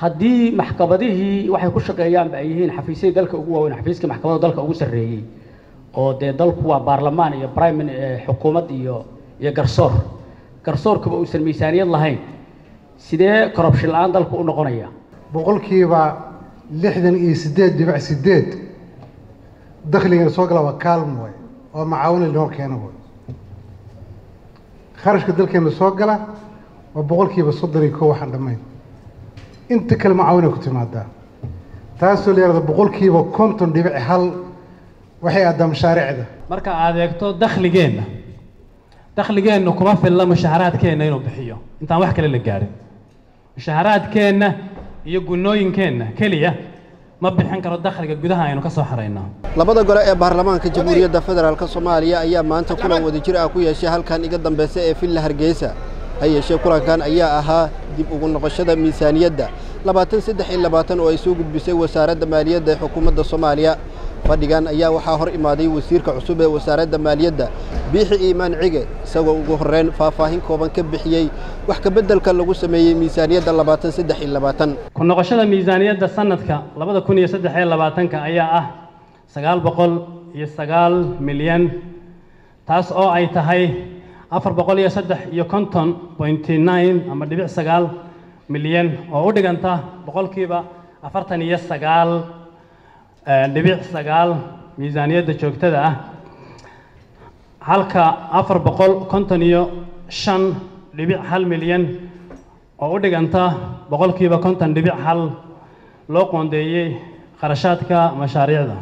haddii maxkamadihii waxay ku shaqeeyaanba ay yihiin xafiisyadii dalka ugu waaweyn xafiiskii maxkamadda dalka ugu sarreeyey oo dee dalku waa baarlamaan iyo prime xukuumad iyo iyo garsoor garsoorkuba uusan miisaaniyad lahayn sidee corruption la-aan dalku u noqonaya boqolkiiba lixdan iyo siddeed dhibic siddeed dakhligana soo gala waa kaalm way oo macaawina linoo keena way kharashka dalkeena soo gala waa boqolkiiba soddon iyo kow waxaan dhammayn inta kale macaawina ku timaadaa taasoo la yahahdo boqolkiiba konton dhibic hal waxay aadaa mashaariicda marka aad eegto dakhligeenna dakhligeenna kuma filla mushaharaadkeenna inuu bixiyo intaan wax kale la gaadhin mushaharaadkeenna iyo gunnooyinkeenna keliya ma bixin karo dakhliga gudaha aynu ka soo xarayno labada gole ee baarlamaanka jamhuuriyadda federaalk soomaaliya ayaa maanta kulan wadajir ah ku yeeshay halkan iga dambaysa ee villa hargeysa ha yeeshee kulankan ayaa ahaa dib ugu noqoshada miisaaniyadda labaatan saddex iyo labaatan oo ay soo gudbisay wasaaradda maaliyadda ee xukuumadda soomaaliya fadhigan ayaa waxaa hor imaaday wasiirka cusub ee wasaaradda maaliyadda biixi iimaan cige isagoo ugu horreyn faahfaahin kooban ka bixiyey wax kabeddelka lagu sameeyey miisaaniyadda labaatan saddex iyo labaatan ku noqoshada miisaaniyadda sanadka labada kun iyo saddex iyo labaatanka ayaa ah sagaal boqol iyo sagaal milyan taas oo ay tahay afar boqol iyo saddex iyo konton pointy nine ama dhibic sagaal milyan oo u dhiganta boqolkiiba afartan iyo sagaal dhibic sagaal miisaaniyadda joogtada ah halka afar boqol konton iyo shan dhibic hal milyan oo u dhiganta boqolkiiba konton dhibic hal loo qoondeeyey kharashaadka mashaariicda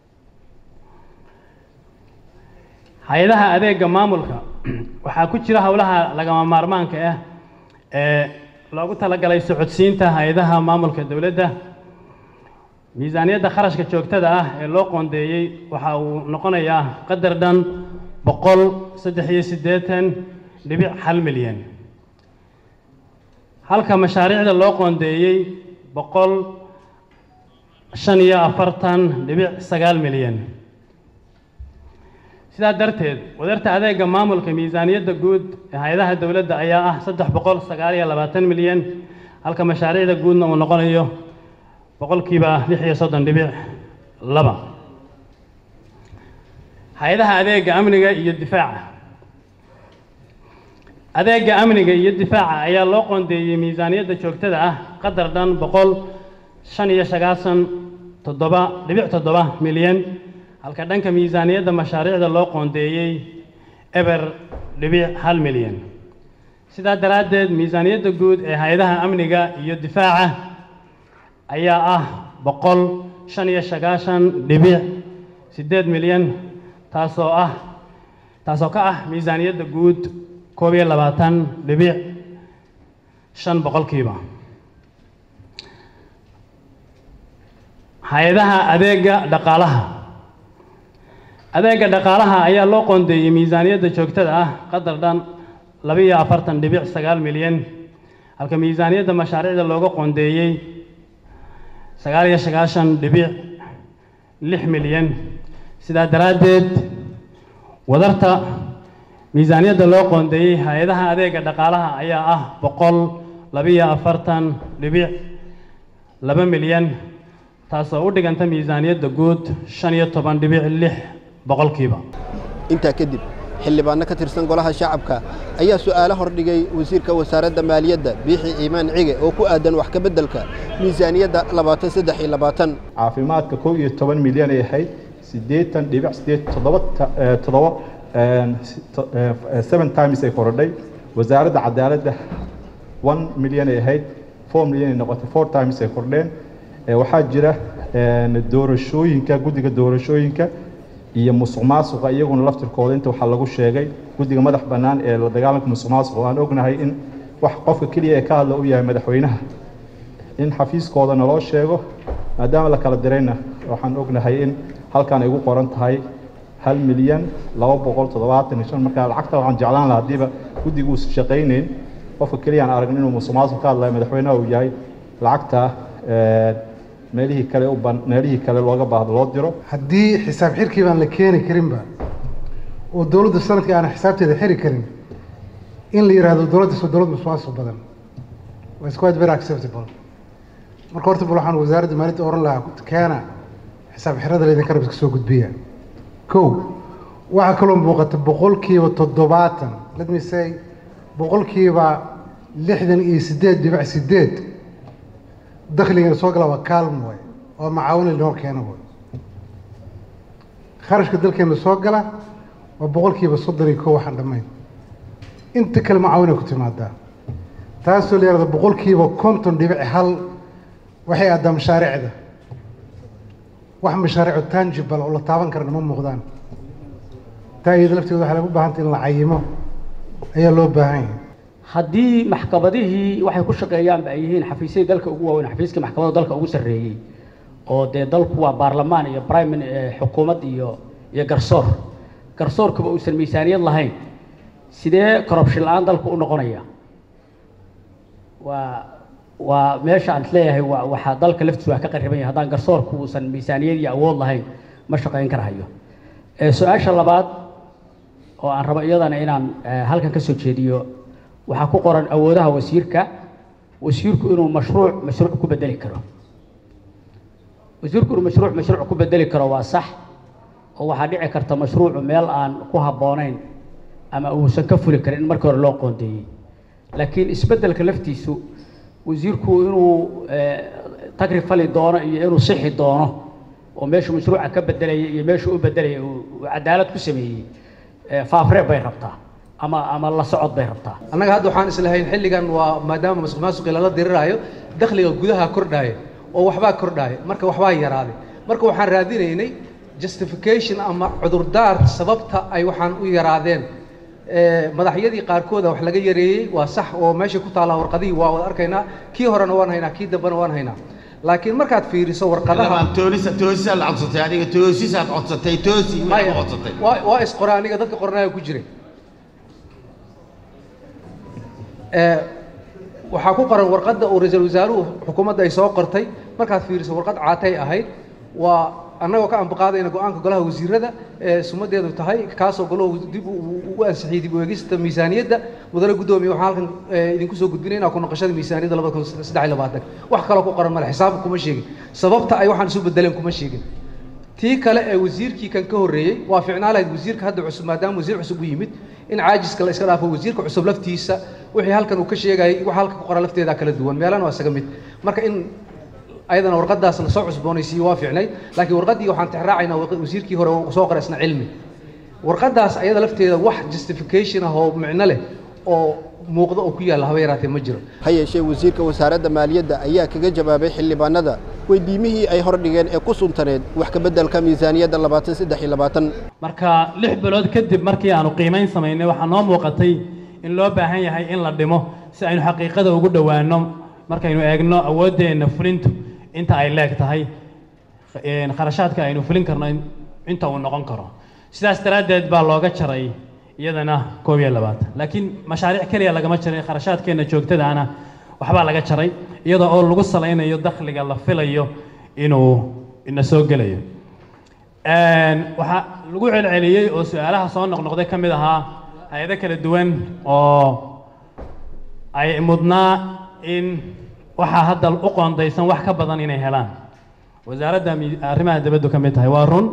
hay-adaha adeega maamulka waxaa ku jira howlaha lagama maarmaanka ah ee loogu talagalay socodsiinta hay-adaha maamulka dowladda miisaaniyadda kharashka joogtada ah ee loo qoondeeyey waxa uu noqonayaa qadar dhan boqol saddex iyo siddeetan dhibic hal milyan halka mashaariicda loo qoondeeyey boqol shan iyo afartan dhibic sagaal milyan sidaa darteed wadarta adeega maamulka miisaaniyadda guud ee hay-adaha dowladda ayaa ah saddex boqol sagaal iyo labaatan milyan halka mashaariicda guudna uu noqonayo boqolkiiba lix iyo soddon dhibic laba hay-adaha adeega amniga iyo difaaca adeega amniga iyo difaaca ayaa loo qoondeeyey miisaaniyadda joogtada ah qadar dhan boqol shan iyo sagaasan toddoba dhibic toddoba milyan halka dhanka miisaaniyadda mashaariicda loo qoondeeyey eber dhibic hal milyan sidaa daraaddeed miisaaniyadda guud ee hay-adaha amniga iyo difaaca ayaa ah boqol shan iyo sagaashan dhibic siddeed milyan taasoo ah taasoo ka ah miisaaniyadda guud koob iyo labaatan dhibic shan boqolkiiba hay-adaha adeega dhaqaalaha adeega dhaqaalaha ayaa loo qoondeeyey miisaaniyadda joogtada ah qadar dhan labiiyo afartan dhibic sagaal milyan halka miisaaniyadda mashaariicda looga qoondeeyey sagaal iyo sagaashan dhibic lix milyan sidaa daraaddeed wadarta miisaaniyadda loo qoondeeyey hay-adaha adeega dhaqaalaha ayaa ah boqol labiiyo afartan dhibic laba milyan taasoo u dhiganta miisaaniyadda guud shan iyo toban dhibic lix boqolkiiba intaa kadib xildhibaanno ka tirsan golaha shacabka ayaa su'aalo hordhigay wasiirka wasaaradda maaliyadda biixi iimaan cige oo ku aadan wax ka beddelka miisaaniyadda labaatan saddex iyo labaatan caafimaadka kow iyo toban milyan ay ahayd siddeetan dhibic siddeed toddoba toddoba seven times ay korodhay wasaaradda cadaaladda one milyan ay ahayd four milyan ay noqotay four times ay kordheen waxaa jira doorashooyinka guddiga doorashooyinka iyo musuq maasuqa iyaguna laftirkooda inta waxaa lagu sheegay guddiga madax bannaan ee la dagaalanka musuq maasuqa aan ognahay in wax qofka keliya ee ka hadla u yahay madaxweynaha in xafiiskooda naloo sheego maadaama la kala dirayna waxaan ognahay in halkan ay ugu qoran tahay hal milyan laba boqol toddobaatan iyo shan marka lacagta waxaan jeclaan lahaa haddiiba guddiga uusan shaqaynayn qofka keliya aan aragn inuu musuq maasuq ka hadlayo madaxweynaha uu yahay lacagta meelihii kale u ban meelihii kale looga baahdo loo diro haddii xisaab xirkii baan la keeni karinba oo dowladda sanadkii aanan xisaabteeda xiri karin in la yidhaahdo dowladdaas waa dowlad musuqmaasuq badan waa is quite very acceptable marka horta bal waxaan wasaaradda maaliyadda oran lahaa keena xisaab xirada laydinka rab iska soo gudbiya kow waxaa kaloo muuqata boqolkiiba toddobaatan let me say boqolkiiba lixdan iyo siddeed dhibic siddeed dakhligana soo gala waa kaalm waay waa macaawin linoo keena waay kharashka dalkeena soo gala waa boqolkiiba soddon iyo kow waxaan dhammayn inta kale macaawinay ku timaadaa taasoo la yihahda boqolkiiba konton dhibic hal waxay aadaa mashaariicda wax mashaariico tangible oo la taaban karana ma muuqdaan taa iyada lafteeda waxaa lagu baahantay in la cayimo ayaa loo baahan yahay haddii maxkamadihii waxay ku shaqeeyaanba ay yihiin xafiisyadii dalka ugu waaweyn xafiiskii maxkamadda dalka ugu sarreeyey oo dee dalku waa baarlamaan iyo prime xukuumad iyo iyo garsoor garsoorkuba uusan miisaaniyad lahayn sidee corruption la-aan dalku u noqonaya waa waa meesha aan isleeyahay waa waxaa dalka laftiisu waa ka qariban yahay haddaan garsoorku uusan miisaaniyad iyo awood lahayn ma shaqayn karahayo su-aasha labaad oo aan rabo iyadana inaan halkan ka soo jeediyo waxaa ku qoran awoodaha wasiirka wasiirku inuu mashruuc mashruuc ku bedeli karo wasiirku inuu mashruuc mashruuc ku bedeli karo waa sax oo waxaa dhici karta mashruucu meel aan ku habboonayn ama uusan ka fuli karin in markii hore loo qoondeeyey laakiin isbeddelka laftiisu wasiirku inuu tagri fali doono iyo inuu sixi doono oo meeshuu mashruuca ka bedelaya iyo meeshuu u bedelaya uu cadaalad ku sameeyey faafreeb bay rabtaa ama ama la socod bay rabtaa annaga hadda waxaan islahayn xilligan waa maadaama masuq maasuqii lala diriraayo dakhliga gudaha kordhaaya oo waxbaa kordhaaya marka waxbaa yaraaday marka waxaan raadinaynay justification ama cudurdaar sababta ay waxaan u yaraadeen madaxyadii qaarkooda wax laga yareeyey waa sax oo meesha ku taallaa warqadihii waa wada arkaynaa kii horena waan haynaa kii dambena waan haynaa laakiin markaad fiiriso warqadaha toolisa toosisaad la codsatay adiga toosisaad codsatay toosi ma maya codsatay waa waa isqora aniga dadka qoranaaya ku jiray ee waxaa ku qoran warqadda uu ra-iisul wasaaruhu xukuumadda ay soo qortay markaad fiiriso warqad caatay ahayd waa annagoo ka ambaqaadayna go-aanka golaha wasiirada ee sumadeedu tahay kaasoo golahu dib u ansixiyey dib u eegista miisaaniyadda mudane guddoomiye waxaan halkan idinku soo gudbinayna ku noqoshada miisaaniyadda labada kun saddex iyo labaatan wax kaloo ku qoran male xisaabka kuma sheegin sababta ay waxaan isu bedeleen kuma sheegin tii kale ee wasiirkii kan ka horreeyey waa ficnaa lahayd wasiirka hadda cusub maadaama wasiir cusub u yimid in caajiska la iska dhaafo wasiirka cusub laftiisa wixii halkan uu ka sheegayay wax halka ku qoran lafteeda kala duwan meelana waa isaga mid marka in ayadana warqadaas la soo cusboonaysiiyo waa fiicnayd laakiin warqaddii waxaan tixraacaynaa wasiirkii hore uu soo qoray isna cilmi warqaddaas ayada lafteeda wax justification ah oo micno leh oo muuqdo oo ku yaalla haba yaraatee ma jiro ha yeeshee wasiirka wasaaradda maaliyadda ayaa kaga jawaabay xildhibaanada weydiimihii ay hordhigeen ee ku suntaneed wax ka beddelka miisaaniyadda labaatan saddex iyo labaatan marka lix bilood kadib markii aanu qiimayn samaynay waxaa noo muuqatay in loo baahan yahay in la dhimo si aynu xaqiiqada ugu dhowaanno markaynu eegno awooddeenna fulintu inta ay leeg tahay kharashaadka aynu fulin karno inta uu noqon karo sidaas daraaddeed baa looga jaray iyadana koob iyo labaatan laakiin mashaariic keliya lagama jaray kharashaadkeenna joogtadaana waxbaa laga jaray iyadoo oo lagu salaynayo dakhliga la filayo inuu ina soo gelayo waxaa lagu celceliyey oo su-aalaha soo noqnoqday ka mid ahaa hay-ado kala duwan oo ay mudnaa in waxaa hadda u qoondaysan wax ka badan inay helaan wasaaradda arrimaha dibaddu ka mid tahay waa run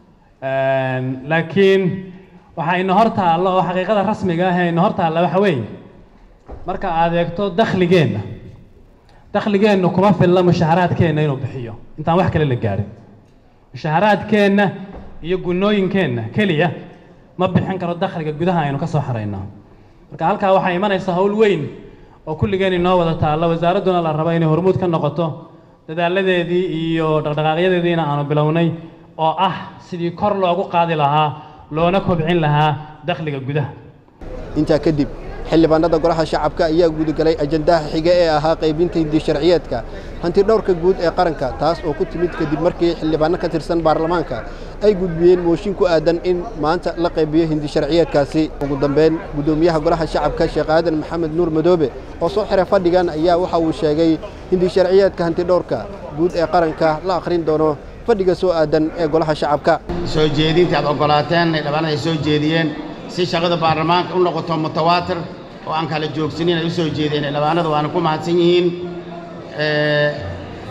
laakiin waxaa ina hor taalla oo xaqiiqada rasmiga ah ee ina hor taalla waxa weeye marka aad eegto dakhligeenna dakhligeennu kuma filla mushaharaadkeenna inuu bixiyo intaan wax kale la gaadhin mushaharaadkeenna iyo gunnooyinkeenna keliya ma bixin karo dakhliga gudaha aynu ka soo xaraynaa marka halkaa waxaa imanaysa hawl weyn oo kulligeen inoo wada taalla wasaaradduna la rabo inay hormuud ka noqoto dadaaladeedii iyo dhaqdhaqaaqyadeediina aanu bilownay oo ah sidii kor loogu qaadi lahaa loona kobcin lahaa dakhliga gudaha intaa kadib xildhibaanada golaha shacabka ayaa gudagalay ajandaha xige ee ahaa qaybinta hindi sharciyeedka hanti dhowrka guud ee qaranka taas oo ku timid kadib markii xildhibaano ka tirsan baarlamaanka ay gudbiyeen mooshin ku aadan in maanta la qaybiyo hindi sharciyeedkaasi ugu dambeyn guddoomiyaha golaha shacabka sheekh aadan maxamed nuur madoobe oo soo xiray fadhigan ayaa waxa uu sheegay hindi sharciyeedka hanti dhowrka guud ee qaranka la akhrin doono fadhiga soo aadan ee golaha shacabka soo jeedinta aad oggolaateen xildhibaanada ay soo jeediyeen si shaqada baarlamaanka u noqoto mutawaatir oo aan kala joogsanin ay u soo jeedeen xildhibaanadu waana ku mahadsan yihiin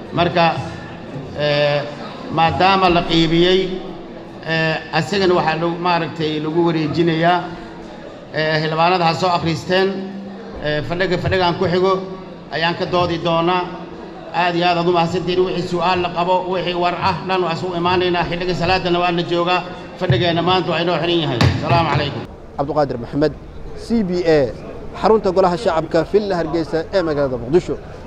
marka maadaama la qiibiyey asagana waxaa l maaragtay lagu wareejinayaa xildhibaanada ha soo akhriisteen fadhiga fadhigaan ku xigo ayaan ka doodi doonaa aad iyo aad aad u mahadsantiin wixii su'aal la qabo wixii war ah dhan waa isugu imaanaynaa xilliga salaadana waa la joogaa fadhigeenna maanta waa inoo xiran yahay asalaamu calaykum cabduqaadir maxamed c b a xarunta golaha shacabka villa hargeysa ee magaalada muqdisho